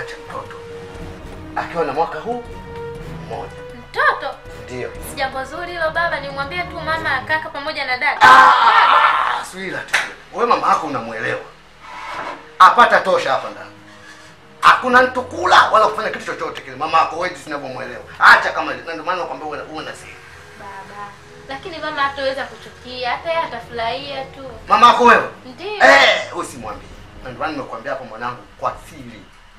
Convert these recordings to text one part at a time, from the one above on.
acha mtoto akiwa na mwaka huu mmoja. Mtoto Ndio. si jambo zuri hilo baba, nimwambie tu mama, kaka pamoja na dada. Ah, Swila tu. Wewe mama yako unamwelewa. Apata tosha hapa ndani. Hakuna mtu kula wala kufanya kitu chochote kile. Mama yako wewe jinsi unavyomwelewa. Acha kama na ndio maana nakwambia uwe uwe na siri. Baba, lakini mama hataweza kuchukia, hata yeye atafurahia tu. Mama yako wewe? Ndio. Eh, usimwambie. Na ndio maana nimekuambia hapo mwanangu kwa siri.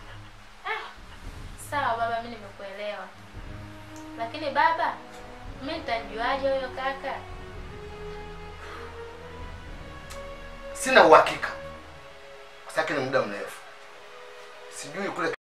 Sawa baba, mimi nimekuelewa. Lakini baba, mimi nitajuaje huyo kaka? Sina uhakika. Kwa sababu ni muda mrefu. Sijui kule